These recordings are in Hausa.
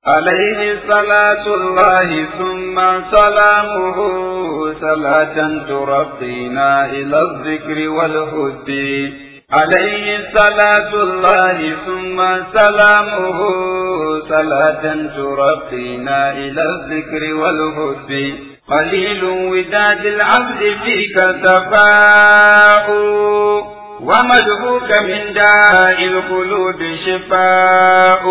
عليه صلاة الله ثم سلامه صلاة ترقينا إلى الذكر والهد عليه صلاة الله ثم سلامه صلاة ترقينا إلى الذكر والهد قليل وداد العبد فيك تفاؤ ومدهوك من داء القلوب شفاء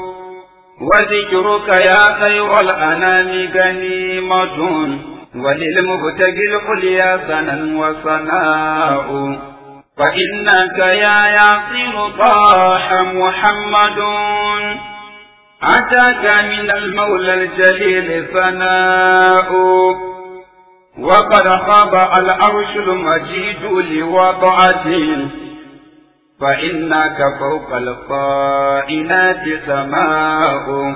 وذكرك يا خير الأنام غنيمة وللمبتغي العليا سنا وصناء فإنك يا ياسين طاح محمد أتاك من المولى الجليل ثناء وقد خاب العرش المجيد لوضعته فإنك فوق القائنات سماء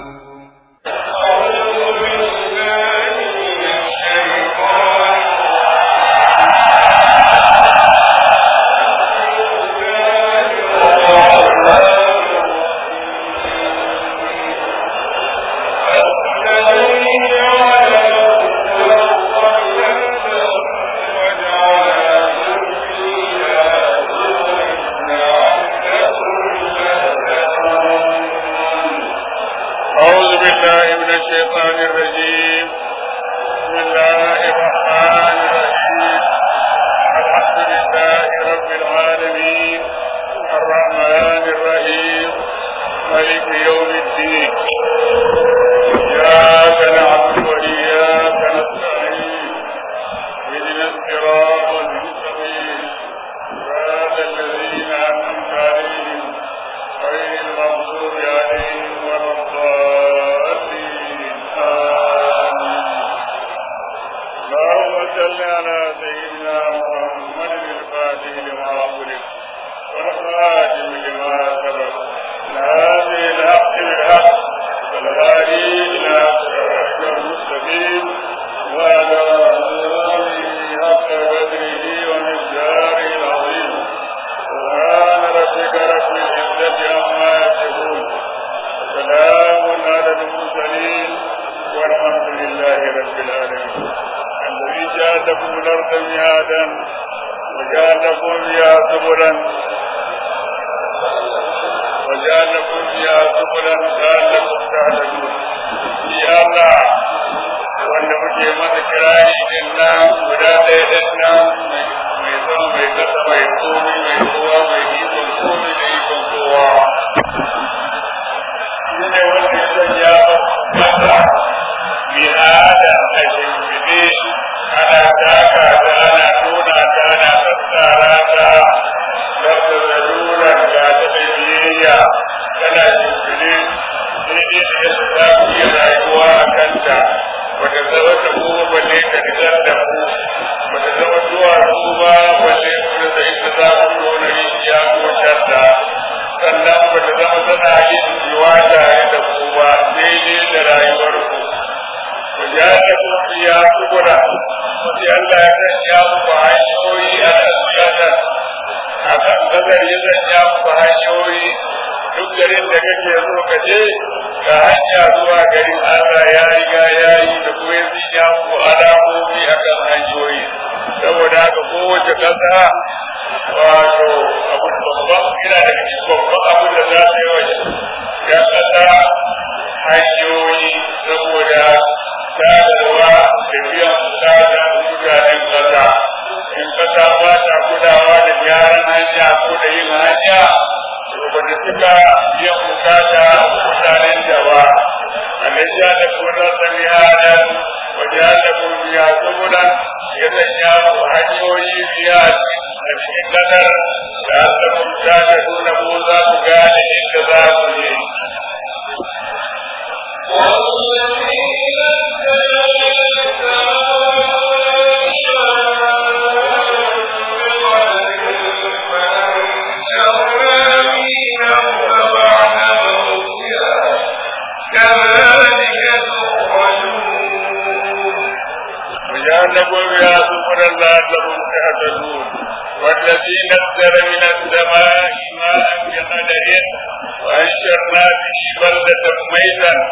وجعلكم يا سبلا لعلكم تهتدون والذي نزل من السماء ماء بقدر وأنشرنا به بلدة ميتا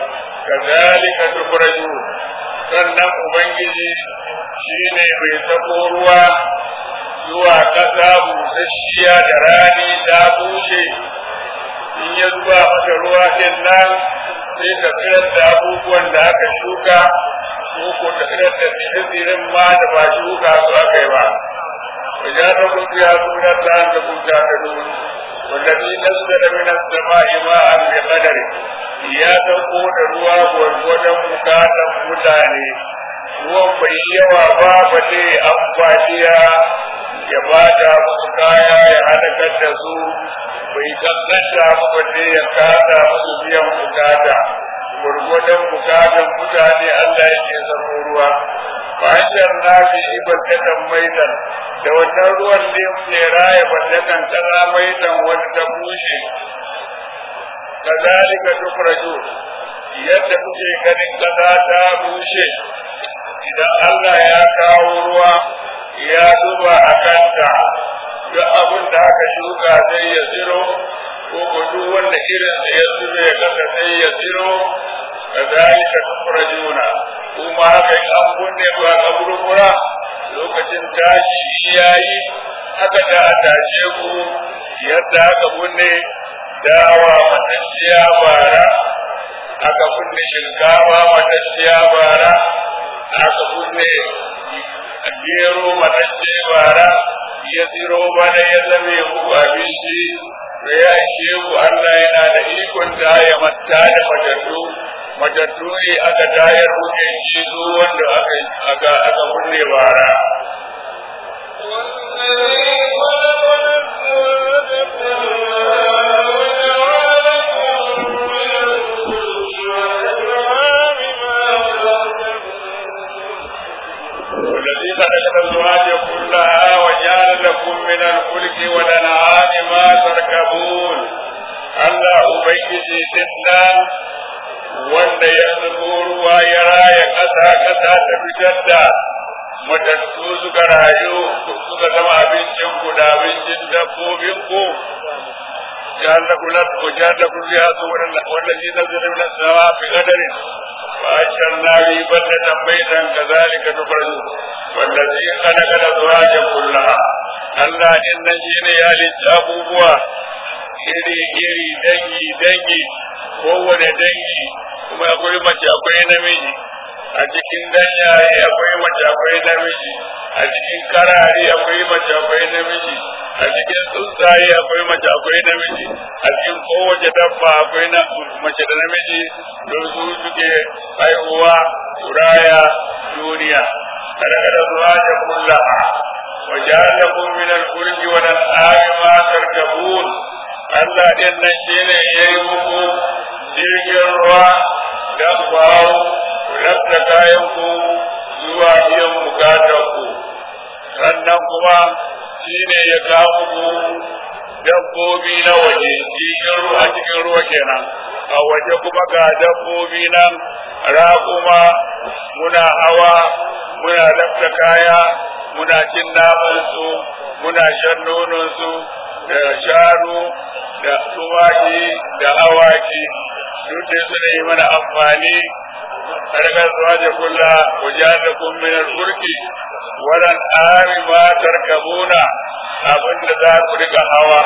kazalika tukhrajun sannan ubangiji shine bai sako ruwa zuwa ƙasa busasshiya da rani ta bushe in ya zuba mata ruwa din nan sai ta tsirar da abubuwan da aka shuka ko ko ta tsirar da tsirin ma da ba shuka su aka yi ba وجعلكم فيها سبلا لعلكم تعتدون والذي نزل من السماء ماء بقدر ya dauko da ruwa gwargwadon bukatan mutane ruwan bai yawa ba ba ne ambaliya ya bada musu kaya ya halakar da su bai kankanta ba ne ya kada musu biyan bukata gwargwadon bukatan mutane Allah yake zama ruwa fahimtar na fi ibadatan maitan da wannan ruwan ne ke raya ballakan tana maitan wani ta bushe kazalika tukhraju yadda kuke ganin kaza ta bushe idan Allah ya kawo ruwa ya zuba a kanta duk abin da aka shuka sai ya tsiro ko ko duk wanda irin da ya tsiro ya kasa sai ya tsiro kazalika tukhrajuna kuma haka in an kunne ba kaburbura lokacin tashi yayi haka da a tashe ku yadda aka kunne dawa matacciya bara aka kunne shinkafa matacciya bara aka kunne gero matacce bara ya tsiro bana ya zame muku abinci da ya ishe ku Allah yana da ikon da ya mata da matattu matattu ne aka tayar kuke ci su wanda aka aka aka kunne bara والذي خلق الأزواج كلها وجعل لكم من الفلك والأنعام ما تركبون Allah Ubangiji dinnan wanda ya zubo ruwa ya raya ƙasa ƙasa ta fitar da matattu suka rayu suka zama abincin ku da abincin dabbobin ku ya Allah kula ku ja da ku ya zo wanda shi da zai da sama fi qadarin fa asharna bi ballatan baitan kadhalika tukhruju wallazi khalaqa azwaja kullaha Allah innan shine ya halitta abubuwa iri iri dangi dangi kowane dangi kuma akwai mace akwai namiji a cikin ganyaye akwai mace akwai namiji a cikin karare akwai mace akwai namiji a cikin tsuntsaye akwai mace akwai namiji a cikin kowace dabba akwai na mace da namiji don su suke haihuwa turaya duniya kada kada zuwa da kullaha وجعلكم من الفلك والأنعام ما تركبون Allah ɗin nan shi ne ya yi muku jirgin ruwa don ku hau rafta kayan ku zuwa biyan bukatar ku sannan kuma shi ne ya kawo muku dabbobi na waje jirgin ruwa cikin ruwa kenan a waje kuma ga dabbobi nan raƙuma muna hawa muna lafta kaya muna cin namansu muna shan nononsu da shanu da tumaki da awaki duk da su yi mana amfani harkar zuwa da kulla wajen da kummin alburki wadan ari ma tarkabuna abin da za ku rika hawa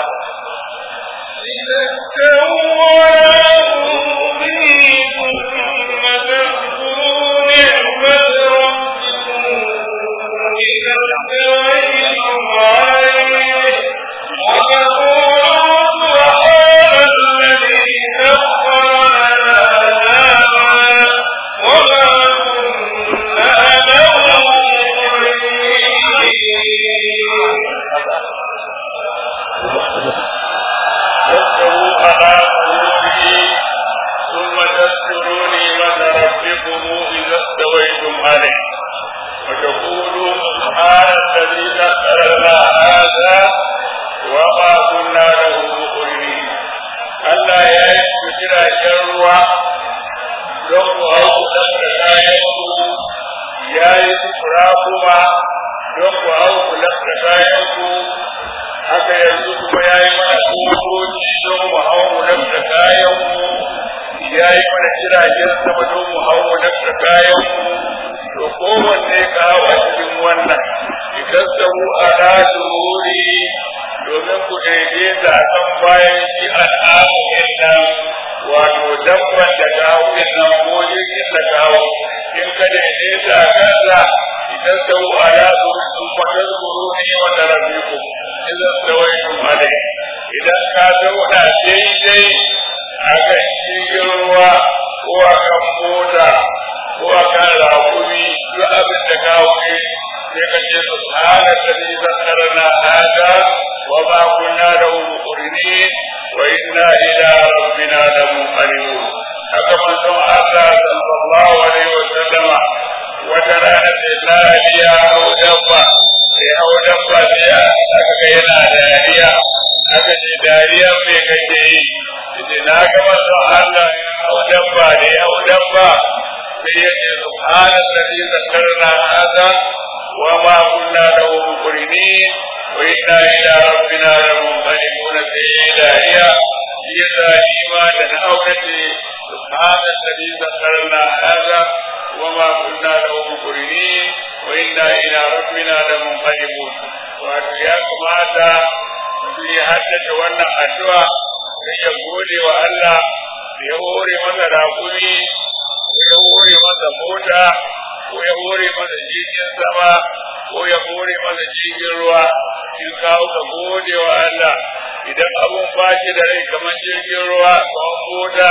ya yi mana jiragen sama don mu hau mu daga kayan mu to kowanne ka hau a cikin wannan idan samu a rasu wuri domin ku daidaita a kan bayan shi al'amurin nan wato dabban da kawo din nan ko jirgin da kawo in ka daidaita a kansa idan samu a rasu sun kwatar kuro ne wata rabiku idan tsawaitun alai idan ka zauna daidai a kan jirgin ruwa ko a kan mota ko a kan rakumi duk abin da kawo ne sai ka ce subhana alladhi zakkarana hada wa ma kunna lahu muqrinin wa inna ila rabbina lamunqalibun haka manzon Allah sallallahu alaihi wa sallama wata rana sai lafiya hau dabba sai hau dabba sai aka ga yana dariya aka ce dariya me kake yi ce na ga manzon Allah ya hau dabba da ya hau dabba sai ya ce subhana alladhi zakkarana hada وما كنا له مقرنين وإنا إلى ربنا لمنقلبون في إلهية إذا إيمان أولتي سبحان الذي ذكرنا هذا وما كنا له مقرنين وإنا إلى ربنا لمنقلبون وأتياكم هذا في حدث وانا أدوى يقول وألا يهوري مثل راقبي ويهوري مثل موتى ko ya hore masa jirgin sama ko ya hore masa jirgin ruwa in kawo ka gode wa Allah idan abun baki da rai kamar jirgin ruwa kamar mota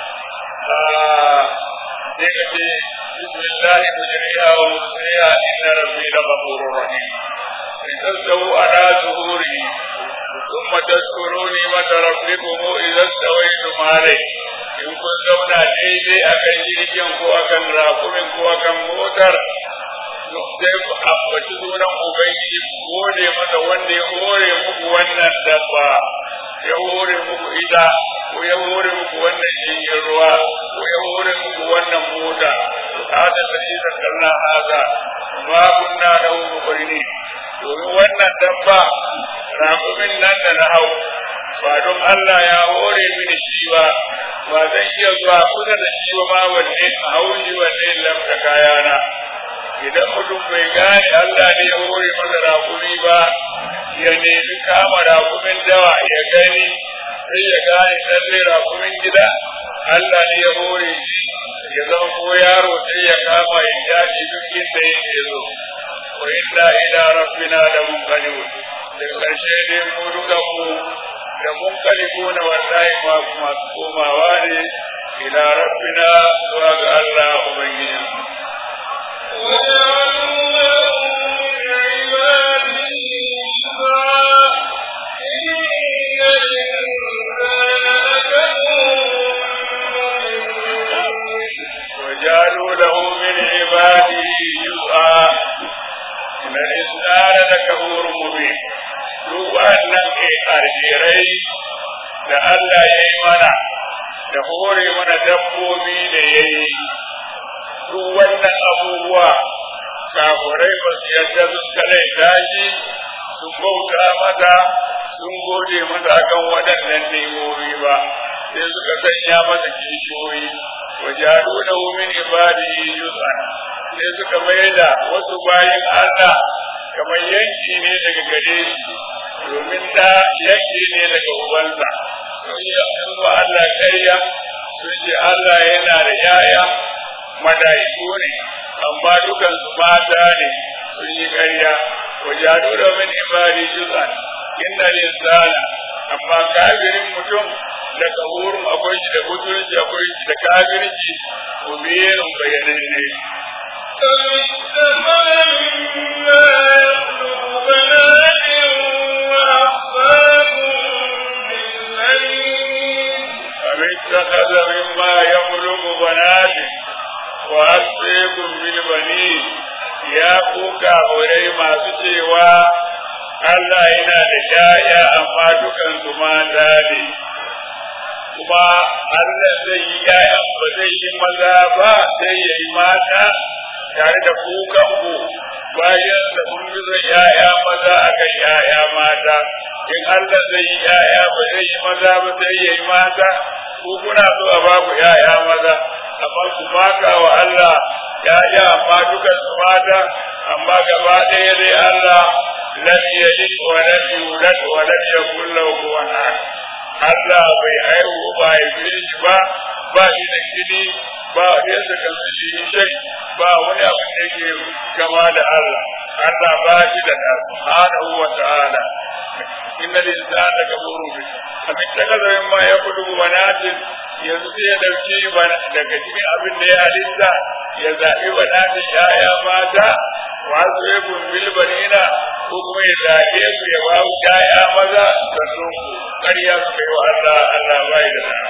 sai ka ce bismillahi mujriha wa mursiha inna rabbi la ghafurur rahim in tasau ala zuhuri ثم تذكروا نعمة ربكم إذا استويتم عليه in kun zauna daidai akan jirgin ko akan rakumin ko akan motar sai ku ambaci sunan ubangiji ku gode masa wanda ya hore muku wannan dabba ya hore muku ita ko ya hore muku wannan jirgin ruwa ko ya hore muku wannan mota to hada da shi kalla haza ma kunna da mubarini domin wannan dabba rakumin nan da na hau ba don Allah ya hore mini shi ba ba zan iya zuwa kusa da shi ba ma wanne a haushi wanne lamta kayana idan mutum bai gane Allah ne ya hore masa rakumi ba ya nemi kama rakumin dawa ya gani sai ya gane lalle rakumin gida Allah ne ya hore shi ya zama ko yaro sai ya kama ya jaji duk inda yake zo wa inna ila rabbina da munqalibun da karshe dai mu duka mu da mun kalibu na wallahi ma masu komawa ne ila rabbina zuwa ga Allah ubangiji وجعلوا له من عباده جزءا إن الإنسان لكفور مبين duk waɗannan alherai da Allah ya yi mana da hore mana dabbobi da ya yi duk wannan abubuwa kafurai ba su yadda sun kalai tashi sun bauta mata sun gode masa akan waɗannan nemomi ba sai suka sanya masa kishiyoyi wajaru da min ibadihi juz'an sai suka mai da wasu bayin Allah kamar yanki ne daga gare shi domin da yanki ne daga ubansa sun yi wa Allah ƙarya sun ce Allah yana da yaya madaiku ne amma dukan su mata ne sun yi ƙarya wa jadu da min ibadi juz'an inna linsana amma kafirin mutum da kawurin akwai shi da butulci akwai shi da kafirci ko biyerin bayananne اتخذ مما يخلق بنات وأسقيكم بالبنين يا كوكا ولي ما cewa Allah yana da ‘ya'ya amma dukan su mata ne, kuma Allah zai yi ‘ya'ya ba zai yi maza ba sai ya yi mata tare da kukan ku bayan da kun gizo ‘ya'ya maza akan ‘ya'ya mata, in Allah zai yi ‘ya'ya ba zai yi maza ba sai ya yi mata ko kuna so a ba ku ‘ya'ya maza amma ku maka wa Allah ‘ya'ya amma dukan su mata amma gaba ɗaya dai Allah lam yalid wa lam yulad wa lam yakul lahu kufuwan ahad Allah bai haihu ba ya shi ba ba shi da kini ba yadda kan shi shai ba wani abu da yake kama da Allah Allah ba shi da ɗa subhanahu wa ta'ala inna linsana kafuru bi abin ta kaza min ma ya kudu banatin yanzu sai ya dauki daga cikin abin da ya halitta ya zaɓi banatin ya'ya mata wa su ya bil banina ko kuma ya zaɓe su ya ba su ya'ya maza sannan ƙarya su kai wa Allah Allah bai da ɗa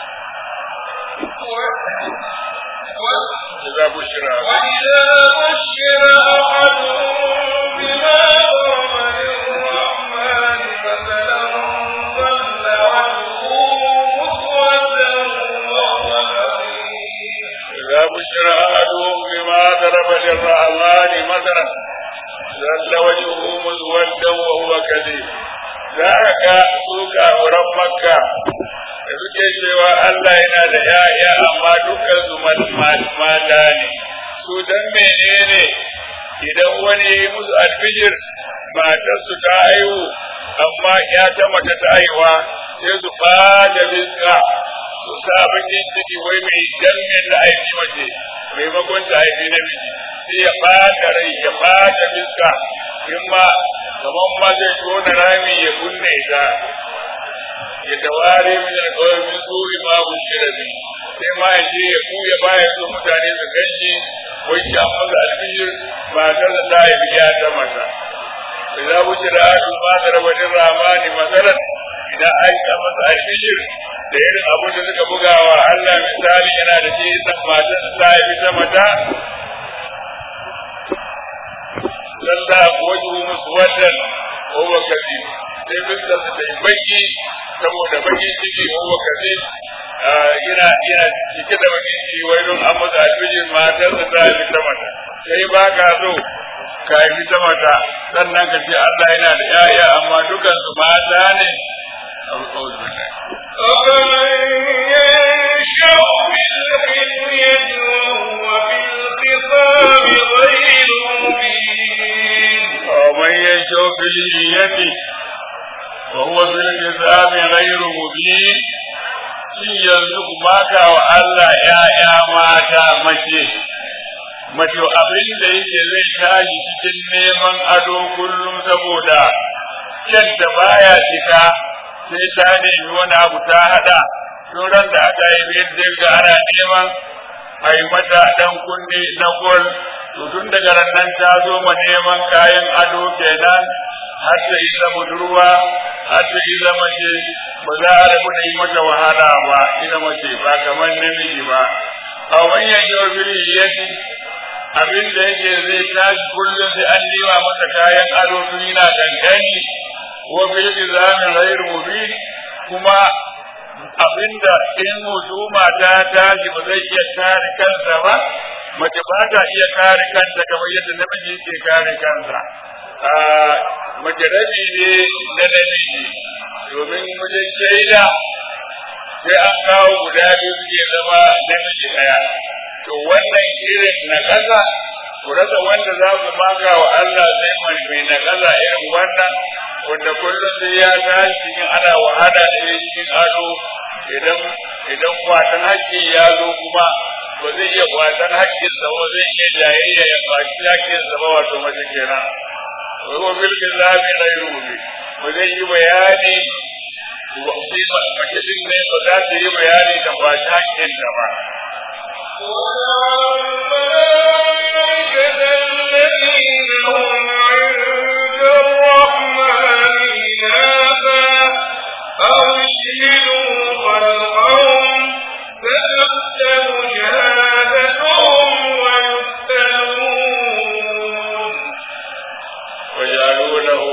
إذا بشر وإذا بشر أحدهم بما ضرب للرحمن مثلا ظل وجهه مسودا وهو كظيم إذا بشر أحدهم بما ضرب للرحمن مثلا ظل وجهه مسودا وهو كذيب ذاك سوق أورام مكة da suke cewa Allah yana da ‘ya'ya amma dukkan su mata ne, su dan menene idan wani ya yi musu alfijir matar su ta haihu amma ya ta mace ta haihuwa sai su ɓata biska su sa bakin ciki wai mai dangan da aiki mace maimakon ta haifi namiji sai ya ɓata rai ya ɓata biska in ma kamar ma zai tona rami ya kunne ta ya taware min alƙawar min suri ma bushira bi sai ma ya je ya kuya baya so mutane su ganshi wai shi an maza alfijir matar da ta haifi ya ta mata idza bushira adu ma darabatin ramani masalan idan aika masa alfijir da irin abin da suka bugawa Allah misali yana da shi san matar da ta haifi ta mata lalla wajuhu muswaddan wa huwa kadhib sai fuskar ta yi baki saboda bakin ciki wa huwa kadhib yana yana cike da bakin ciki wai don an masa alfijir matar da ta haifi ta mata sai ba ka so ka haifi ta mata sannan ka ce Allah yana da ‘ya'ya amma dukan su mata ne أفمن ينشأ في الحلية وهو في الخصام غير مبين ومن يشاء في الحلية وهو في الكتاب غير مبين shin yanzu ku baka wa Allah ‘ya'ya mata mace, mace abin da yake zai tashi cikin neman ado kullum saboda kyanta baya cika sai ta nemi wani abu ta hada turan da aka yi biyar dirga ana neman a yi mata dan kunne na gol to tun daga nan ta zo ma neman kayan ado kenan har ta yi zama budurwa har ta yi zama ce ba za a rabu da yi mata wahala ba ita mace ba kamar namiji ba a wanyan yau yake abin da yake zai tashi kullum sai an nema masa kayan ado tun yana gangani wa bil izamin ghairu mubin kuma abinda in husuma ta tashi ba zai iya kare kansa ba mace ba ta iya kare kanta kamar yadda namiji yake kare kansa mace rabi ne na namiji domin wajen shaida sai an kawo guda biyu suke zama namiji ɗaya to wannan irin na ƙasa ku rasa wanda za ku maka wa Allah sai mai na ƙasa irin wannan wanda kullum sai ya tashi cikin ana wahala da ya cikin ado idan idan kwatan haƙƙi ya zo kuma ba zai iya kwatan haƙƙin sa ba zai iya jayayya ya kwaci haƙƙin sa ba wato mace kenan wa bil kitabi ghayru mubin ba zai yi bayani wa sai mace din ne ba za ta yi bayani da kwaci haƙƙin ta ba والملائكة الذين هم عند الرحمن إناثا أو يشهدوا خلقهم فتكتب شهادتهم ويفتنون وجعلوا له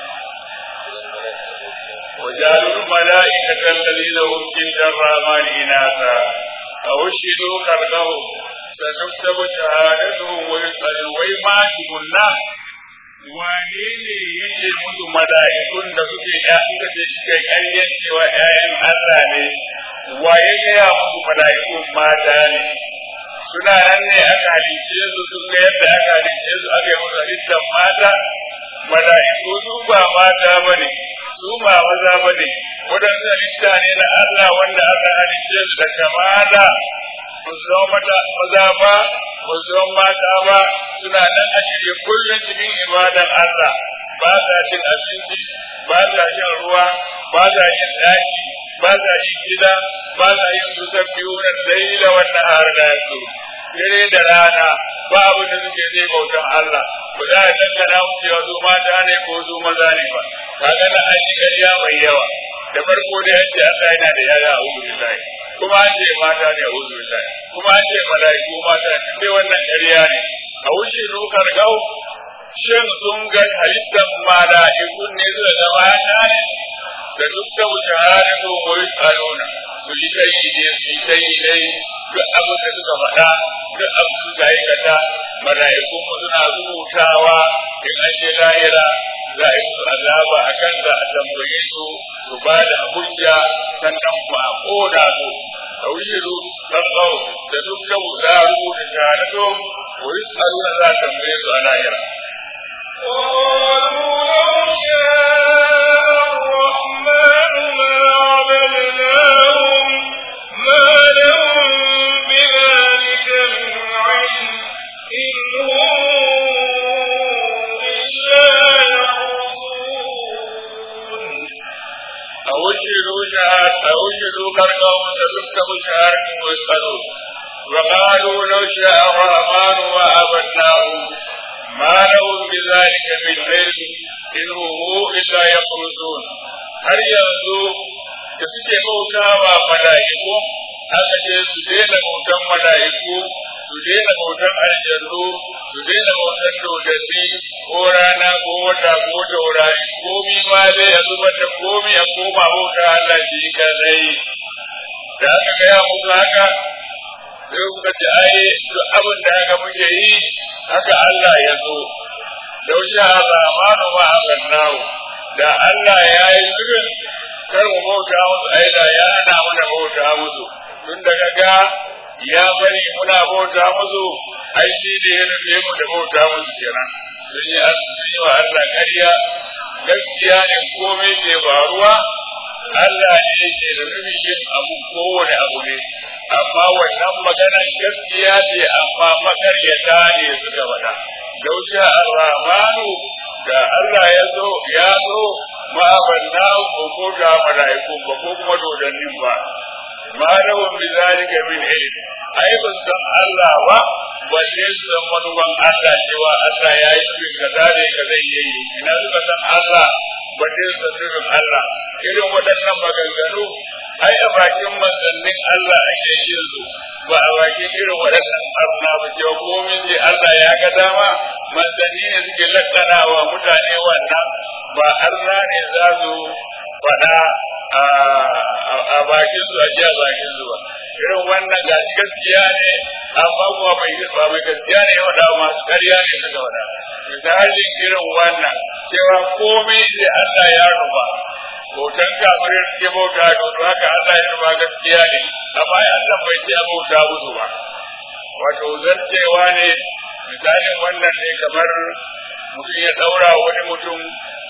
وجعلوا الملائكة الذين هم عند الرحمن إناثا أو شهدوا خلقهم ستكتب شهادتهم ويسألون وما تقولنا wane ne yake musu mala'ikun da suke ya suka ce suke ƙaryen cewa ‘ya'yan Allah ne waye gaya musu mala'ikun mata ne suna nan ne aka halice su sun ga yadda aka halice su aka yi musu halittar mata mala'iku su ba mata ba ne su ba maza ba ne waɗansu halitta ne na Allah wanda aka halice su da kamala ba su zama maza ba ba su zama mata ba suna nan a shirye kullum cikin ibadan Allah ba sa cin abinci ba sa shan ruwa ba sa yin ɗaki ba sa yin gida ba sa yin su biyu na laila wannan har da su dare da rana ba abin da suke zai bautan Allah ba za a dangana mu cewa su mata ne ko su maza ne ba kaga na an yi ƙarya mai yawa da farko da yace Allah yana da yaya a wurin billahi kuma an ce mata ne a wurin billahi kuma an ce mala'iku mata ne sai wannan ƙarya ne a wuce nukar gau shin sun ga halittar mala'ikun ne suka ga mata ne da dukkan shahadatu wa yus'aluna su yi kai ne su yi kai dai duk abin da suka faɗa duk abin da suka aikata mala'ikun mu suna rubutawa in an je lahira za a yi musu azaba a kan za a tambaye su su ba da hujja sannan ku a koda su a wuyiru tsarkau da dukkan za a rubuta shahadatu wa yus'aluna za a tambaye su a lahira. وقالوا لو شاء الرحمن ما عبدناهم ما لهم بذلك من علم إن هم إلا يخرصون أوجدوا شهاد أوجدوا كرقهم تذكروا شهادة ويسألون وقالوا لو شاء الرحمن ما عبدناهم ما لهم بذلك من علم إن هم إلا يخرصون har yanzu da suke bauta wa mala'iku aka ce su daina bautan mala'iku su daina bautan aljannu su daina bautan dodanni ko rana ko wata ko taurari komi ma dai ya zubar da komi ya koma bauta Allah shi kadai da aka gaya musu haka sai kuka ce ai duk abin da haka muke yi haka Allah ya zo lau sha zamanu ma agannahu da Allah ya yi zubin kar mu bauta musu ai da ya ana mana bauta musu tun da ga ya bari muna bauta musu ai shi da ya nufe mu da bauta musu kenan sun yi sun yi wa Allah ƙarya gaskiya ne komai ke faruwa Allah ne yake da nufin yin abu kowane abu ne amma wannan maganar gaskiya ce amma makaryata ne suka faɗa lausha ar-rahmanu da Allah ya zo ya zo ma banna ko ko da malaiku ba ko kuma dodannin ba ma lahum bi zalika min ilm ai ba san Allah ba balle su san manuban Allah cewa Allah ya yi shi kaza ne ka zai yi ina suka san Allah balle su san sirrin Allah irin waɗannan maganganu ai a bakin manzannin Allah ake yin su ba a bakin irin waɗannan arna ba cewa komin ce Allah ya ga dama manzanni ne suke lakana wa mutane wannan ba arna ne za su faɗa a bakin su a jiya bakin su ba irin wannan ga gaskiya ne amma kuma bai ba mai gaskiya ne wanda masu ƙarya ne suka faɗa misalin irin wannan cewa komai da Allah ya ruba bautan kafirin suke bauta da wato haka Allah ya ruba gaskiya ne amma Allah bai ce a bauta musu ba wato zancewa ne misalin wannan ne kamar mutum ya daura wani mutum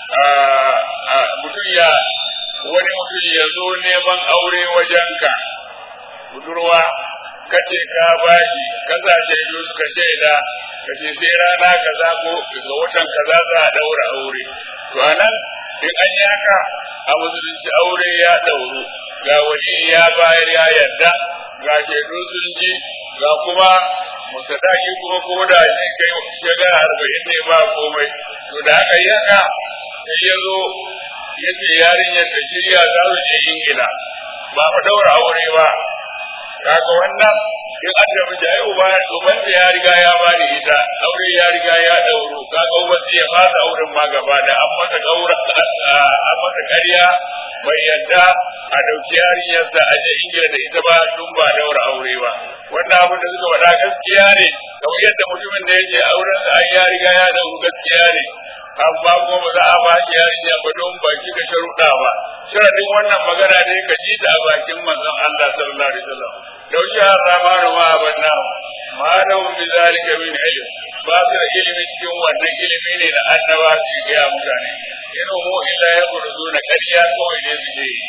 mutum ya wani mutum ya zo neman aure wajenka budurwa kace ka bashi kaza shaidu suka shaida kace sai rana kaza ko ga watan kaza za a daura aure to anan in an yi haka a musulunci aure ya dauru ga wani ya bayar ya yarda ga shaidu sun ji ga kuma musadaki kuma ko da shi kai shekara arba'in ne ba komai to da aka yi haka sai ya zo ya ce yarinyar ta shirya za su je ingila ba mu daura aure ba kaga wannan in an da miji ai uba uban da ya riga ya bani ita aure ya riga ya dauro kaga uban ya fasa auren ma gaba da an mata daura an mata ƙarya bai yadda a dauki yarinyarsa a je ingila da ita ba tun ba daura aure ba wannan abin da suka faɗa gaskiya ne kamar yadda mutumin da yake auren sa ya riga ya dauro gaskiya ne amma kuma ba za a ba ki yarinya ba don ba ki ka sharuɗa ba sharadin wannan magana ne ka ji ta a bakin manzon Allah sallallahu alaihi wasallam لو شاء الرحمن ما أبناه ما لهم بذلك من علم ba su da ilimi cikin wannan ilimi ne na annaba su gaya mutane in mu illa ya kurzu na ƙarya kawai ne su yi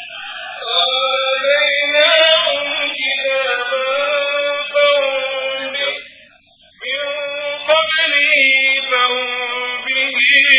آتيناهم كتابا فهم به من قبله فهم به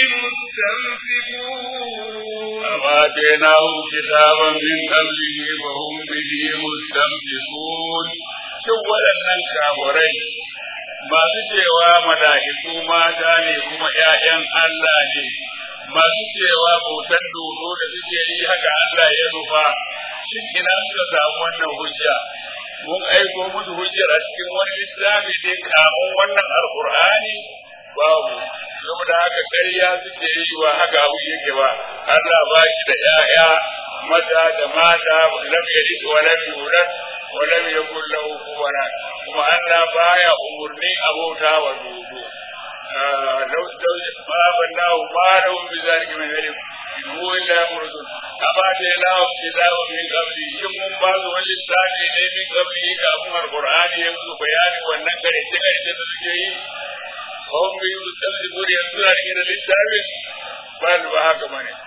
مستمسكون أما آتيناهم كتابا من قبله وهم به مستمسكون shin waɗannan kamurai masu cewa mala'iku mata ne kuma ‘ya'yan Allah ne masu cewa bautan dodo da suke yi haka Allah ya nufa shin ina suka samu wannan hujja mun aiko musu hujjar a cikin wani littafi ne kamun wannan alkur'ani babu saboda haka ƙarya suke yi wa haka abu yake ba Allah ba shi da ‘ya'ya maza da mata lam yalid wa lam yulad wa lam yakul lahu kufuwan ahad kuma Allah baya umurni abota wa dodo law ma bannahu ma lahu bi zalika min ilm in huwa illa mursul aba ta lahu kitabun min qabli shin mun ba su wani lissafi ne min qabli kafin alqur'ani ya musu bayani wannan gare ta gare da suke yi kawai mai yi tsalli guri yanzu na rike da littafin ba ba haka ba ne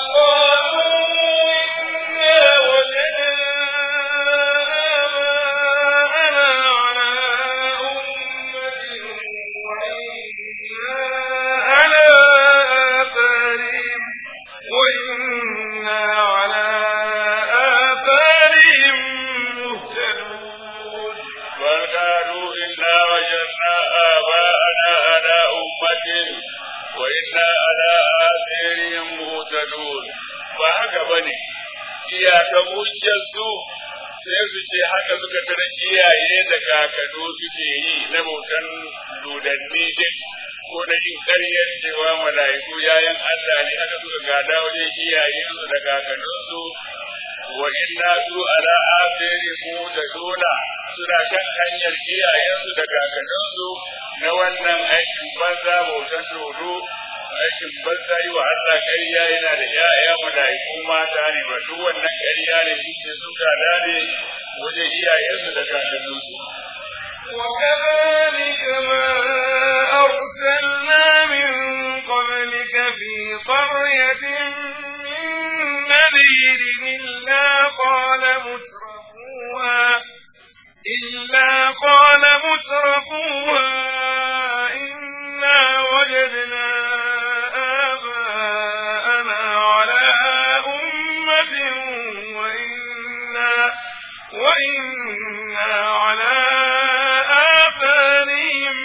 قالوا إنا وجدنا آباءنا على أمة وإنا على آثارهم مهتدون فهكا بني iyaka hujjarsu sai su ce haka suka tara iyaye da kakado suke yi na bautan dodanni din ko da yin karyar cewa mala'iku yayan Allah ne haka suka gada wajen iyayensu da kakadunsu wa inna su ala mu da dona suna kan hanyar iyayensu da kakanninsu na wannan aikin banza bautan dodo aikin banza yi wa Allah ƙarya yana da ‘ya'ya mala'iku mata ne ba duk wannan ƙarya ne shi ce sun gada ne wajen iyayensu da kakanninsu. وكذلك ما أرسلنا من قبلك في قرية من نذير إلا قال مترفوها إلا قال مترفوها إنا وجدنا آباءنا على أمة وإنا وإنا على آثارهم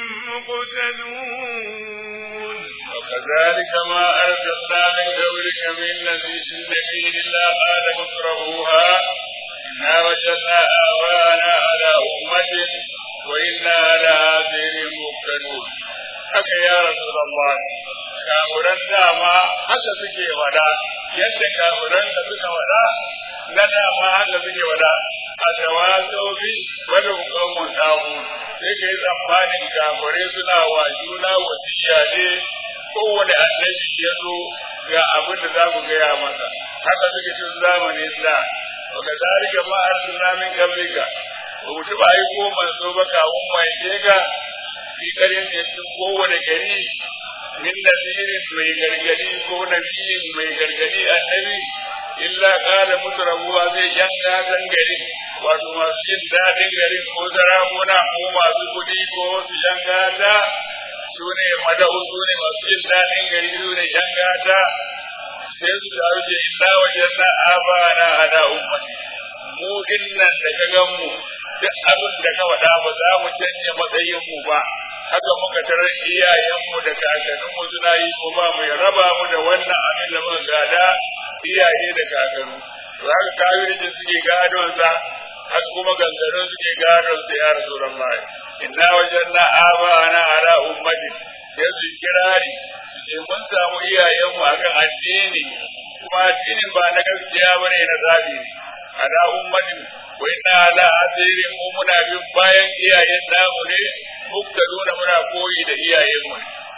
مقتدون وكذلك ما أرسلنا من قبلك من نبي إلا قال مترفوها إنا وجدنا آباءنا على أمة وإنا على آثارهم مقتدون haka ya Rasulullah kamuran dama haka suke wada yadda kamuran da suka wada na dama haka suke wada a tawasau bi wani hukumun tamu sai ka yi tsammanin kamure suna wa juna wasiya ne kowane annabi ya zo ga abin da za mu gaya masa haka suke tun zamanin da wa ka zalika ma arsalna min qablika ba mu taɓa aiko manzo ba kawun mai ga fi karin da cikin kowane gari min nasirin mai gargadi ko nabiyin mai gargadi annabi illa kala mutrabuwa zai yanka zan gari wato masu jin daɗin garin ko sarakuna ko masu kuɗi ko wasu yan gata su ne mada'u su ne masu jin daɗin gari su ne yan gata sai su taru ce illa wajen na abana ala ummati mu dinnan da ka gan mu duk abin da ka faɗa ba za mu canja matsayin mu ba haka muka tarar iyayenmu da kakanninmu suna yi ko ba mu raba mu da wannan abin da muka gada iyaye da kakannu to haka kafirin suke gadon sa haka kuma gangarin suke gadon sa ya rasulullahi inna wajanna abana ala ummati yanzu kirari su ce mun samu iyayenmu akan addini kuma addinin ba na gaskiya bane na zabi ne ala ummatin wa inna ala asirin mu muna bin bayan iyayen namu ne muka nuna muna koyi da iyayenmu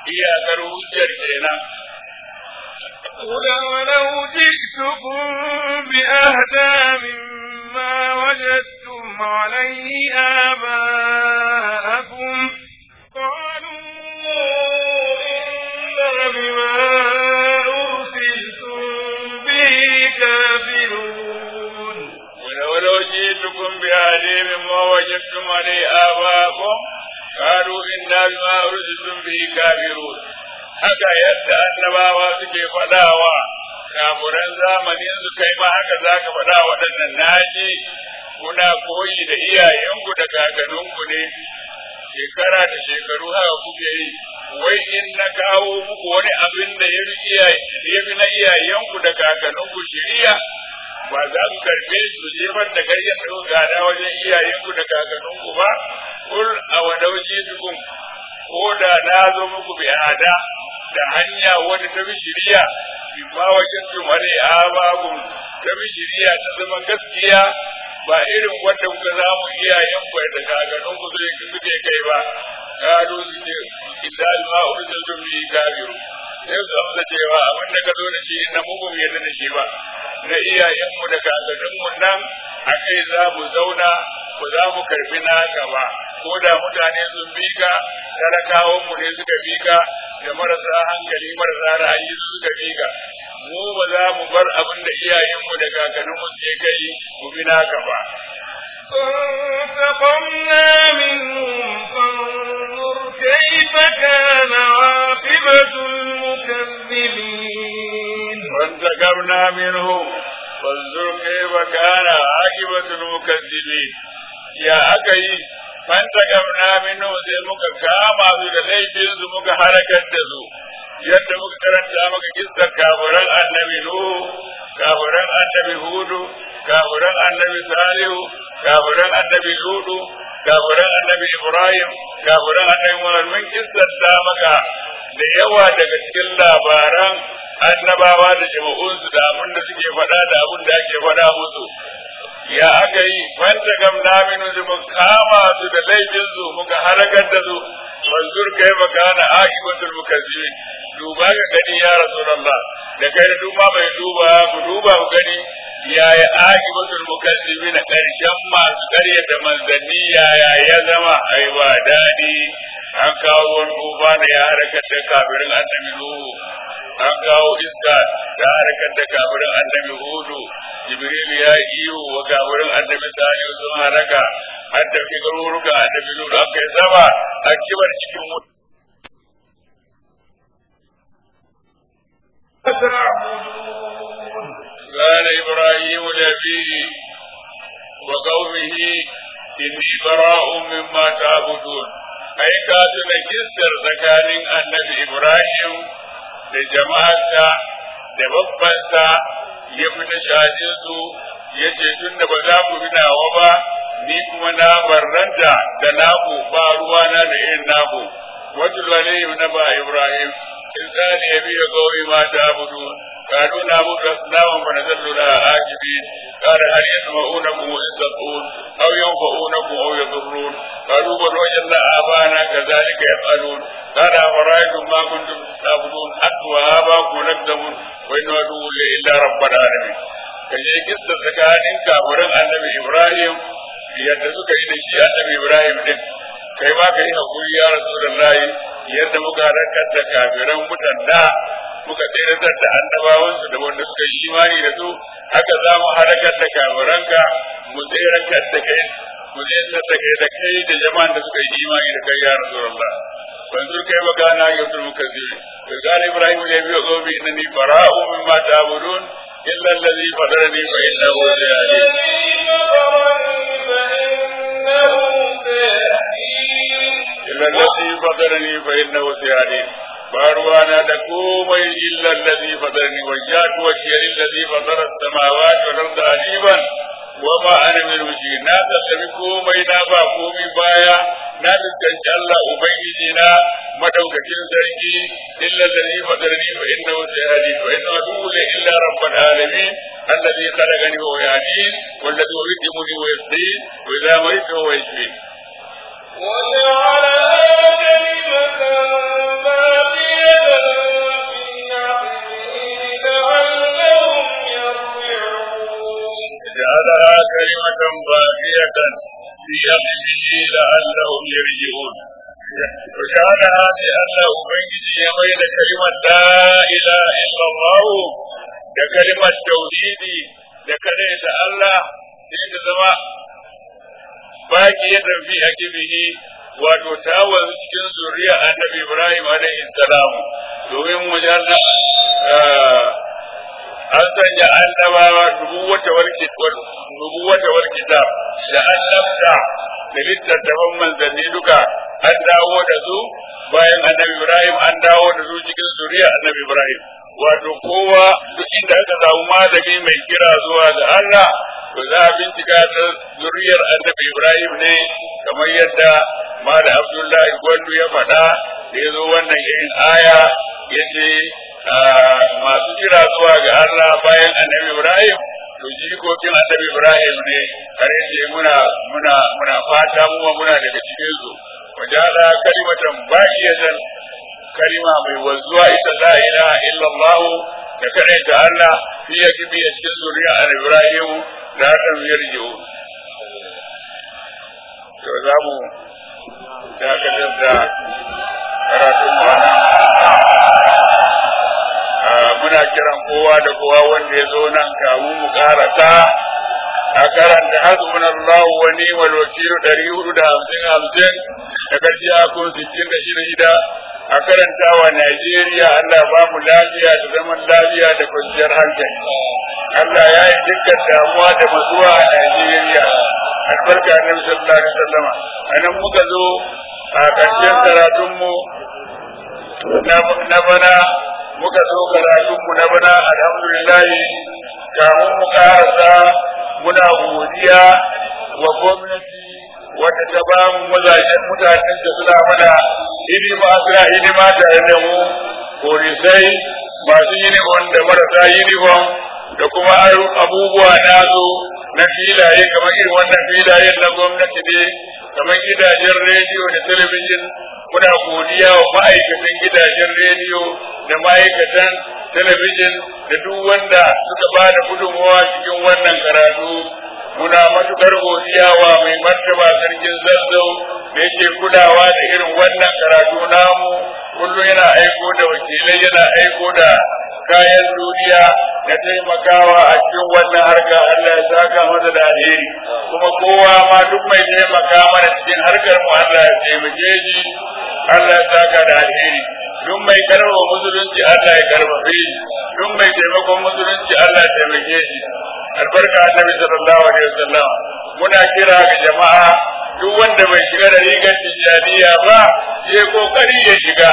iyakar hujjar kenan قل ولو جئتكم بأهدى مما وجدتم عليه آباءكم قالوا إنا بما أرسلتم به كافرون ولو جئتكم بأهدى مما وجدتم عليه آباءكم قالوا إنا بما أرسلتم به كافرون haka yadda annabawa suke faɗawa kamuran zamanin su kai ma haka za ka faɗa waɗannan naji kuna koyi da iyayenku da kakanninku ne shekara da shekaru haka kuke yi wai in na kawo muku wani abin da ya fi na iyayenku da kakanninku shiriya ba za ku karbe su jefar da kai ya gada wajen iyayenku da kakanninku ba kul a wadauji tukun ko da na zo muku bi ada da hanya wani ta bi shiriya imma wajen tumare a babu ta bi shiriya ta zama gaskiya ba irin wanda kuka zamu iyayen ku da gagarin ku zai suke kai ba kalu suke idda ma urjaltum bi kafiru sai su amsa cewa abin da ka zo da shi na mu ba mu yarda da shi ba na iyayen mu da gagarin mu nan a kai za mu zauna ba za mu karbi naka ba ko da mutane sun bi ka talakawan mu ne suka bi ka da marasa hankali marasa ra'ayi suka bi ka mu ba za mu bar abin da iyayenmu da kakanninmu suke kai mu bi naka ba فانتقمنا منهم فانظر كيف كان عاقبة المكذبين فانتقمنا منهم فانظر كيف كان عاقبة المكذبين يا أكي فانتقمنا منهم sai muka kama su da laifin su muka harakar da su yadda muka karanta maka kissar kafiran annabi Nuhu kafiran annabi Hudu kafiran annabi Salihu kafiran annabi Ludu kafiran annabi Ibrahim kafiran annabi Muhammad mun kissar ta maka da yawa daga cikin labaran annabawa da jama'unsu da abin da suke faɗa da abin da ake faɗa musu ya aka yi wanda gam naminu su mun kama su da laifin su muka halakar da su wanzur kai makana aqibatul mukazzibin duba ga gani ya rasulullah da kai da duma bai duba ku duba ku gani yaya aqibatul mukazzibin karshen masu ƙarya da manzanni yaya ya zama ai ba dadi an kawo wani uba da ya halakar da kafirin annabi nuhu an kawo iska da harkar da kafirin annabi hudu jibril ya iyo wa kafirin annabi salihu sun halaka an tafi garuruka annabi nuhu an kai sama a kibar cikin wuta قال إبراهيم لأبيه وقومه إني براء مما تعبدون أي كاتب كسر زكاني النبي إبراهيم da jama'arsa da babbansa ya fita shajinsu ya ce tun da ba za ku bi nawa ba ni kuma na barranta da naku ba ruwana da irin naku wata alayhi na ba ibrahim in tsani ya biya gauri ma ta abudu قالوا نعبد أصناما ونذل لها عاكفين قال هل يسمعونكم إذ تدعون أو ينفعونكم أو يضرون قالوا بل وجدنا آباءنا كذلك يفعلون قال أفرأيتم ما كنتم تعبدون حتى وآباءكم لكتمون وإن عدو إلا رب العالمين kaje kista tsakanin kafirin annabi Ibrahim yadda suka yi da shi annabi Ibrahim din kai ma ka yi hakuri ya Rasulullahi yadda muka rakar da kafiran mutan da muka tsayar da annabawansu da wanda suka yi imani da su haka za mu halakar da kafiranka mu tsayar da kai mu tsayar da kai da kai da jama'an da suka yi imani da kai ya Rasulullah banzur kai ba gana yautul mukazzibi wa qala ibrahim ya biyo gobi innani bara'u mimma ta'budun illa allazi fatarani fa innahu sayahdi illa allazi fatarani fa innahu sayahdi باروانا تكومي إلا الذي فطرني وجهت وجهي للذي فطر السماوات والأرض حنيفا وما أنا من المشركين نا تسلمي كومي نا با كومي بايا نا تسكنش الله أبيجينا مدوكتين سرقي إلا الذي فطرني فإنه سيهدي فإنه أقول إلا رب العالمين الذي خلقني وهو يهدين والذي يطعمني ويسقين وإذا مرضت وهو يشفين وجعلها كلمة باقية كلمة باقية في أخذه لعلهم يرجعون وجعلها لأنه بيني بين كلمة لا إله إلا الله da kalimar tauhidi da kare ta Allah sai ta zama baki ya tafi a kibihi wato ta wanzu cikin zuriya annabi Ibrahim alaihi salam domin mujalla an sanya annabawa nubuwata wal kitab nubuwata wal kitab da annabta da littattafan manzanni duka an dawo da su bayan annabi Ibrahim an dawo da su cikin zuriya annabi Ibrahim wato kowa duk inda aka samu malami mai kira zuwa ga Allah to za a bincika ta zuriyar annabi Ibrahim ne kamar yadda Malam Abdullahi Gwandu ya faɗa da ya zo wannan irin aya ya ce masu kira zuwa ga Allah bayan annabi Ibrahim to jikokin annabi Ibrahim ne har yace muna muna muna fata mu muna daga cikin su wajala kalimatan baqiyatan kalima mai wanzuwa ita la ilaha illallah da karaita Allah fi yakibi a cikin zuriya Ibrahim da haka yarjiu to za mu dakatar da karatun bana muna kiran kowa da kowa wanda ya zo nan kamun mu karata a karanta hasbunallahu wa ni'mal wakil ɗari hudu da hamsin hamsin da gajiya kun sittin da shida a karanta wa Najeriya Allah ba mu lafiya da zaman lafiya da kwanciyar hankali. Allah ya yi dukkan damuwa da matsuwa a Najeriya. Albarka na sallallahu alaihi wasallam. A nan muka zo a ƙarshen karatunmu na bana muka zo karatunmu na bana alhamdulillah kamun mu karasa muna godiya wa gwamnati wadda ta ba mu mazajen mutanen da suna mana hidima suna hidima tare da mu polisai masu uniform da marasa uniform da kuma abubuwa nazo na filaye kamar irin wannan filayen na gwamnati ne kamar gidajen rediyo da talabijin muna godiya wa ma'aikatan gidajen rediyo da ma'aikatan talabijin da duk wanda suka ba da gudunmawa cikin wannan karatu muna matukar godiya wa mai martaba sarkin zazzau da yake kulawa da irin wannan karatu namu kullum yana aiko da wakilai yana aiko da kayan duniya da taimakawa a cikin wannan harka Allah ya saka masa da alheri kuma kowa ma duk mai taimaka mana cikin harkar mu Allah ya taimake shi Allah ya saka da alheri duk mai karba musulunci Allah ya karbabe shi duk mai taimakon musulunci Allah ya taimake shi albarka annabi sallallahu alaihi wasallam muna kira ga jama'a duk wanda bai shiga da rigar tijjaniya ba ya kokari ya shiga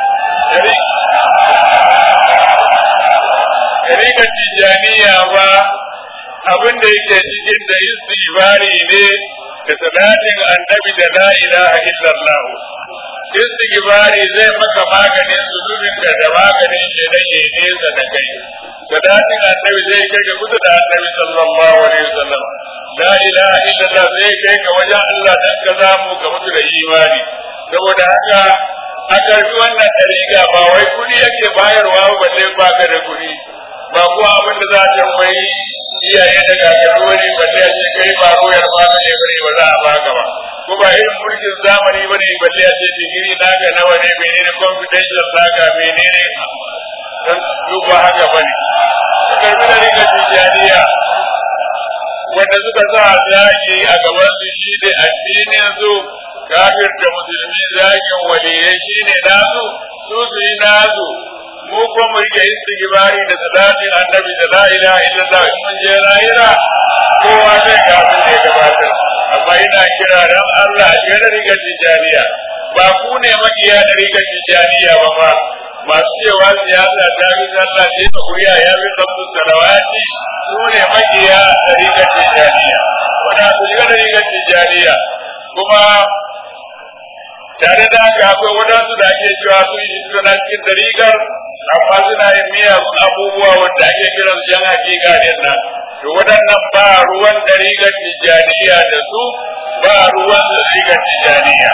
rigar tijjaniya ba abin da yake cikin da istighfari ne da salatin annabi da la ilaha illallah istighfari zai maka maganin zunubinka da maganin shedan ya nesa da kai salatin annabi zai kai ga kusa da annabi sallallahu alaihi wasallam la ilaha illallah zai kai ga wajen Allah dan ka zamu ga mutu da imani saboda haka a karbi wannan dariga ba wai kudi yake bayarwa ba sai baka da kudi ba kuwa abin da za ta mai iyaye da gagaru wani ba sai ce kai ba royar ba ne bane ba za a baka ba ko ba irin mulkin zamani ba ne ba sai a ce digiri naka nawa ne menene confidential naka menene duk ba haka ba ne karbi da riga tijaniya wanda suka sa zaki a gaban su shi ne addinin su kafir da musulmi zakin waliyai shi ne nasu su su yi nasu mu ko mu rike istighfari da salatin annabi da la ilaha illallah in mun je lahira kowa zai ga abin da ya gabatar amma ina kira dan Allah ya da riga tijaniya ba ku ne makiya da riga tijaniya ba fa masu cewa siyasa ta fi sallah ce ta kuriya ya fi sabtu salawati su ne makiya da riga tijaniya wanda su shiga da riga tijaniya kuma tare da haka akwai wadansu da ake cewa sun yi suna cikin dariƙar amma suna yin miyagun abubuwa wanda ake kiran su yan hakika din nan to waɗannan ba ruwan dariƙar tijaniya da su ba ruwan dariƙar tijaniya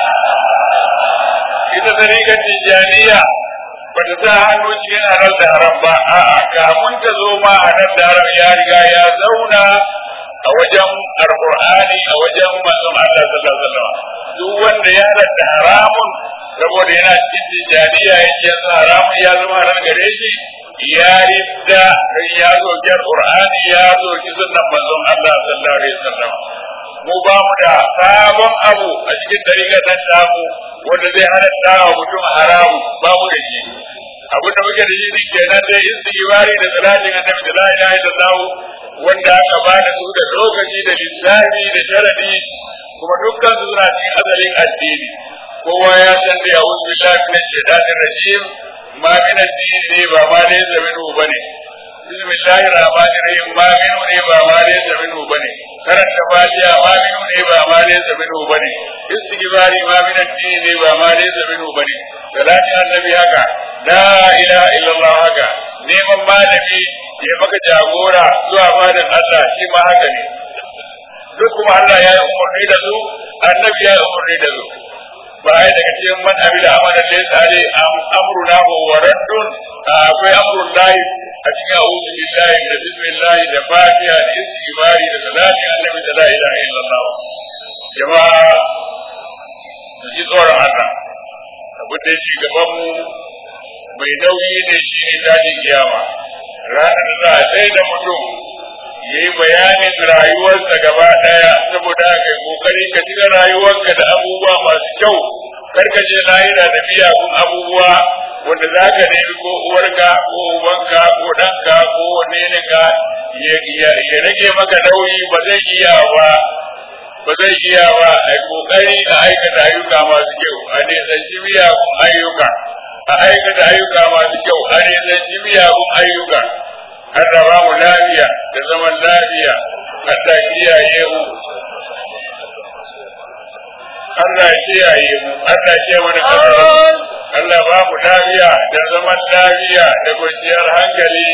ita dariƙar tijaniya ba ta sa hannu cikin halar da haram ba a'a kamun ta zo ma halar da haram ya riga ya zauna a wajen alqur'ani a wajen manzon Allah sallallahu alaihi wasallam duk wanda ya halatta haramun saboda yana cikin tijaniya yake yanzu haramun ya zama haram gare shi ya ridda ya zo jar qur'ani ya zo ki sunnan manzon Allah sallallahu alaihi wasallam mu ba mu da sabon abu a cikin dariƙar nan tamu wanda zai halatta wa mutum haramu ba mu da shi abin da muke da shi din kenan dai istighfari da salatin annabi da la ilaha illallah wanda aka ba da su da lokaci da lissafi da sharadi kuma dukkan su suna cikin asalin addini kowa ya san da yawon billahi min shaitanir rajim ma min addini ba ma dai zaminu bane bismillahir rahmanir rahim ma minu ne ba ma dai zaminu bane karanta fatiha ma minu ne ba ma dai zaminu bane istighfari ma min addini ne ba ma dai zaminu bane salati annabi haka la ilaha illallah haka neman malami ya maka jagora zuwa malam Allah shi ma haka ne duk kuma Allah ya yi umarni da su annabi ya yi umarni da su ba ai daga cikin man amila amalan laysa alai amruna wa raddun akwai amrun lahi a cikin a'udhu billahi da bismillah da fatiha da istighfari da salati annabi da la ilaha illallah jama'a mu ji tsoron Allah abu da shi gaban mu mai nauyi ne shi ne tashi kiyama ranar da za a sai da mutum ya yi bayanin rayuwarsa gaba ɗaya saboda ka yi kokari ka cika rayuwarka da abubuwa masu kyau kar ka je lahira da miyagun abubuwa wanda za ka nemi ko uwarka ko ubanka ko ɗanka ko waneninka ya rage maka nauyi ba zai iya ba ba zai iya ba a yi kokari a aikata ayyuka masu kyau a nisanci miyagun ayyuka a aikata ayyuka masu kyau a nisanci miyagun ayyuka har da ba mu lafiya da zaman lafiya Allah kiyaye mu Allah kiyaye mu Allah ke mana kasar Allah ba mu lafiya da zaman lafiya da kwanciyar hankali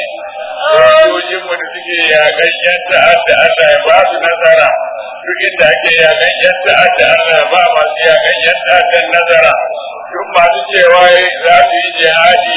sojojin mu da suke yakan yan ta'adda Allah ya ba su nasara duk inda ake yakan yan ta'adda Allah ya ba masu yakan yan ta'addan nasara duk masu cewa za su yi jihadi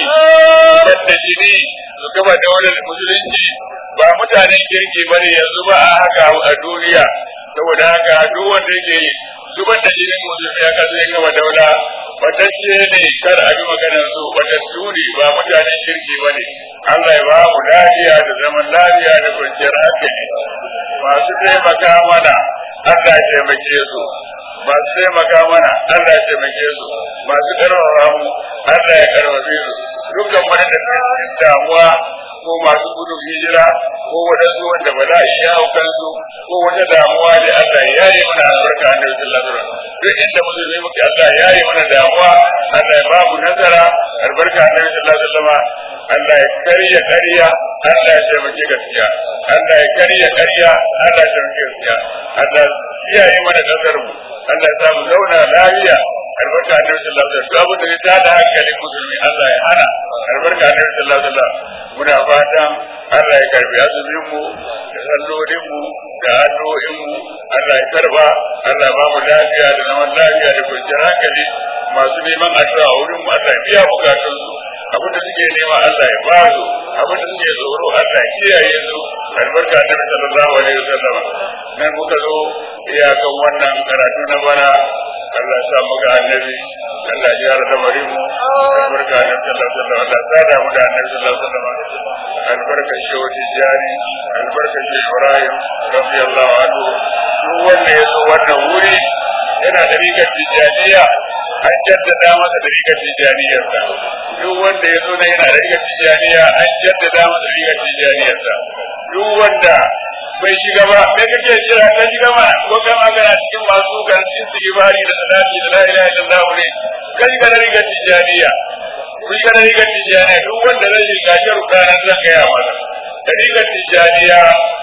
yadda jini su gaba daular musulunci ba mutanen kirki ba ne yanzu ba a haka a duniya saboda haka duk wanda yake zubar da jinin musulmi ya kasu ya gaba daula batacce ne kar a bi maganar su batattu ne ba mutanen kirki ba ne Allah ya ba mu lafiya da zaman lafiya da kwanciyar hankali masu taimaka mana Allah ya taimake su masu taimaka mana Allah ya taimake su masu karfafa mu Allah ya karfafe su dukkan wani da cikin damuwa ko masu gudun hijira ko wadansu wanda ba za a iya hau kansu ko wata damuwa da Allah ya yi mana albarka da wajen ladura duk inda musulmi muke Allah ya yi mana damuwa Allah ya ba mu nasara albarka da wajen ladura Allah ya karya karya Allah ya taimake gaskiya Allah ya karya karya Allah ya taimake gaskiya Allah ya yi mana kasar mu Allah ya samu zauna lafiya albarka da wajen ladura duk abin da ya tada hankalin musulmi Allah ya hana albarka da wajen ladura muna fatan Allah ya karbi azumin mu da sallolin mu da addu'o'in mu Allah ya karba Allah ba mu lafiya da zaman lafiya da kwanciyar hankali masu neman addu'a wurin mu Allah ya biya bukatun su abin da suke nema Allah ya ba su abin da suke tsoro Allah ya kiyaye su albarka da sallallahu alaihi wasallam nan muka zo iyakan wannan karatu na bana Allah ya sa mu ga annabi Allah ya gyara lamarin mu albarka da sallallahu alaihi wasallam Allah ya sada mu da annabi sallallahu alaihi wasallam albarkar shehu tijjani albarkar shehu ibrahim radiyallahu anhu duk wanda ya zo wannan wuri yana da rigar tijjaniya an jaddada masa da rigar tijjaniyarsa duk wanda ya zo na yana da rigar tijjaniya an jaddada masa rigar tijjaniyarsa duk wanda bai shiga ba sai kake jira ka shiga ma ko kai ma kana cikin masu kan istighfari da salati da la ilaha illallah ne kai ka da rigar tijjaniya kun ga rigar tijjaniya duk wanda zai shiga sharuɗa nan zan gaya masa da rigar tijjaniya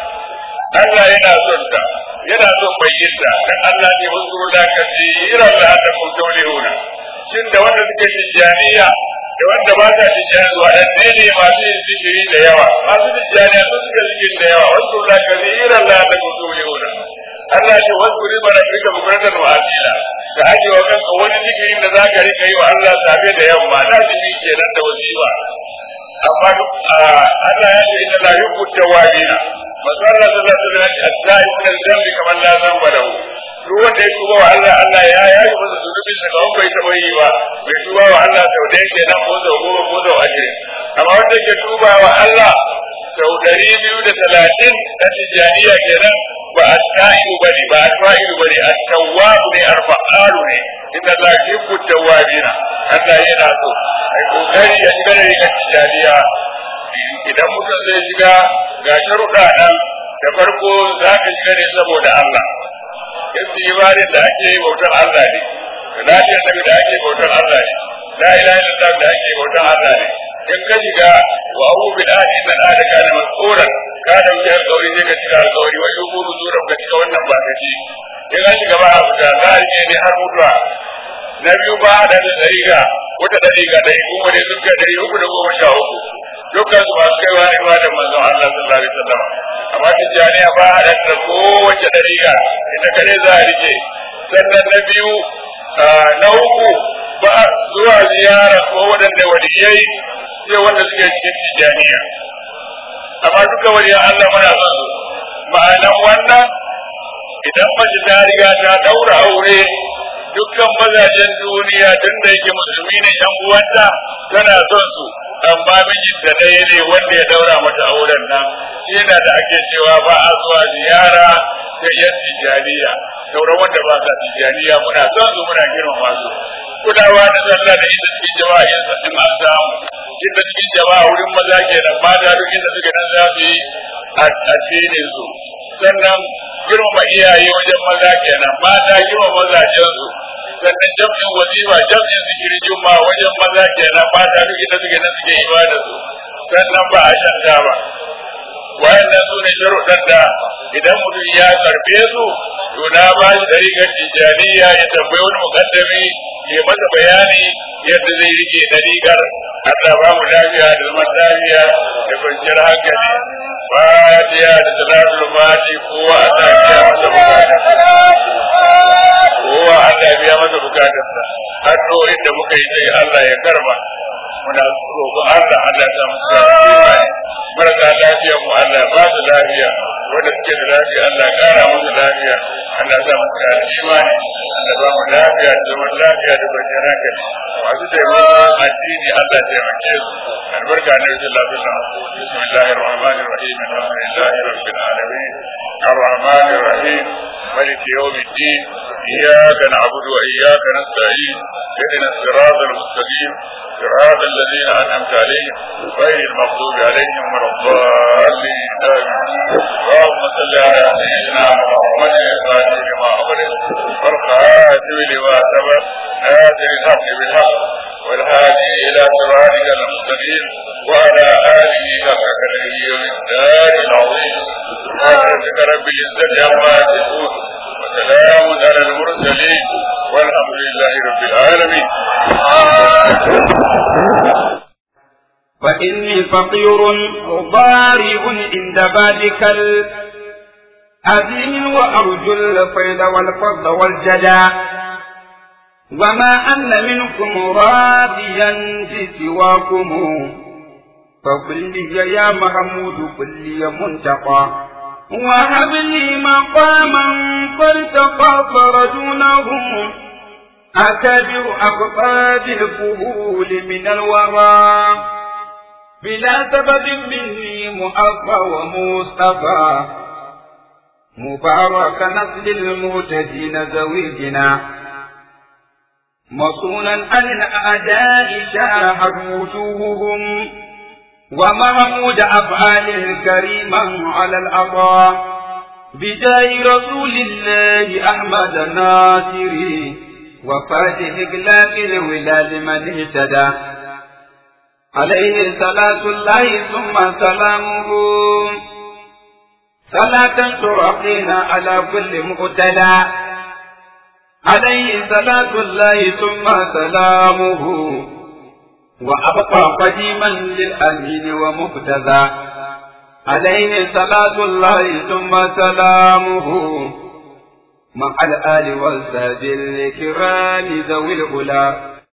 Allah yana son ta yana son bayyanta dan Allah ne wasu da ka tsira Allah da kun taulihuna shin da wanda suke tijjaniya da wanda ba sa tijjani waɗanne ne masu yin zikiri da yawa masu tijjaniya sun suka zikiri da yawa wasu da ka tsira Allah da kun taulihuna Allah ce wasu riba da rika bukatar wa asila ka aje wa kanka wani zikirin da za ka rika yi wa Allah safe da yamma na zikiri kenan da wasiwa amma Allah ya ce inna la yuhibbu tawabina masallar da za ta zai a tsayi min zambi kamar la zamba da duk wanda ya tuba wa Allah Allah ya yayi masa zunubin sa kawai bai taɓa yi ba bai tuba wa Allah sau da yake nan ko sau goma ko sau ashirin amma wanda ke tuba wa Allah sau ɗari biyu da talatin na tijjaniya kenan ba a ta'ibu ba ne ba a ta'ibu ba ne a tawwabu ne a fa'alu ne inda za ki ku tawwabina Allah yana so ai kokari ya shiga da rigar tijjaniya idan mutum zai shiga ga sharuɗa nan da farko za ka shiga ne saboda Allah yace ibadin da ake yi bautar Allah ne lafiyar nabi da ake bautar Allah ne la ilaha illallah da ake bautar Allah ne in ka shiga wa abu bil ahdi da da kana mas'ulan ka dauki alƙawari sai ka cika alƙawari wa yubu zura ka cika wannan ba ka ci in ka shiga ba abu da za a rike ne har mutuwa na biyu ba da da dariga wata dariga da kuma ne sun kai dari uku da goma sha uku dukkan su masu kaiwa ne ba da manzon Allah sallallahu alaihi wasallam amma tijjaniya ba a da kowace dariga ita kare za a rike sannan na biyu na uku ba zuwa ziyara ko waɗanda waliyai sai wanda suke cikin tijjaniya amma duka waliyan Allah muna son su ma'anan wannan idan mace ta riga ta daura aure dukkan mazajen duniya tun da yake musulmi ne yan uwanta tana son su amma mijin da ɗaya ne wanda ya daura mata auren nan shi yana da ake cewa ba a zuwa ziyara ta yan tijjaniya sauran wanda ba sa tijjaniya muna son su muna girmama su kulawa da sallah da ita cikin jama'a yin sassin an samu inda cikin jama'a wurin maza kenan mata duk inda suke nan za su yi addinin su sannan girmama iyaye wajen maza kenan mata girmama mazajen su sannan jam'in wazifa jam'in zikiri juma wajen maza kenan mata duk inda suke nan suke ibada su sannan ba a shan ba wayannan su ne sharuɗan da idan mutum ya karbe su to na ba shi ɗariƙar tijjaniya ya tambayi wani muƙaddami ya masa bayani yadda zai rike ɗariƙar Allah ba mu lafiya da zaman lafiya da kwanciyar hankali fatiya da salatul fati kowa Allah ya masa bukatarsa kowa Allah ya masa bukatarsa addu'o'in da muka yi sai Allah ya karba muna roƙon Allah Allah ya samu sa imani marasa lafiya mu Allah ba su lafiya wanda suke da lafiya Allah ya kara musu lafiya Allah ya samu sa imani Allah ba mu lafiya da zaman lafiya da kwanciyar hankali masu taimakon addini Allah ya taimake su albarka na yusuf lafiya bismillahir rahmanir rahim alhamdulillahi rabbil alamin الرحمن الرحيم ملك يوم الدين إياك نعبد وإياك نستعين اهدنا الصراط المستقيم صراط الذين أنعمت عليهم غير المغضوب عليهم ولا الضالين آمين اللهم صل على سيدنا محمد الفاتح لما أغلق والخاتم لما سبق ناصر الحق بالحق والهادي إلى صراطك المستقيم وعلى آله حق قدره ومقداره العظيم سبحانك رب العزة عما يصفون وسلام على المرسلين والحمد لله رب العالمين فإني فقير ضارع عند بابك الأذين وأرجو الفيض والفضل والجدى وما أن منكم راضيا بسواكم فقل لي يا محمود قل لي منتقى وهب لي مقاما فارتقى فرجونه أكبر أقطاب الفهول من الورى بلا سبب مني مؤفى ومصطفى مبارك نسل المهتدين زويجنا مصونا عن الأعداء شاهد وجوههم ومحمود أفعال الكريما على الأطاء بداي رسول الله أحمد الناصري وفاتح إقلاق الولاد من اهتدى عليه صلاة الله ثم سلامه صلاة ترقينا على كل مقتدى عليه صلاة الله ثم سلامه وأبقى قديما للأمين ومقتدى عليه صلاة الله ثم سلامه مع الآل والساد الكرام ذوي الأولى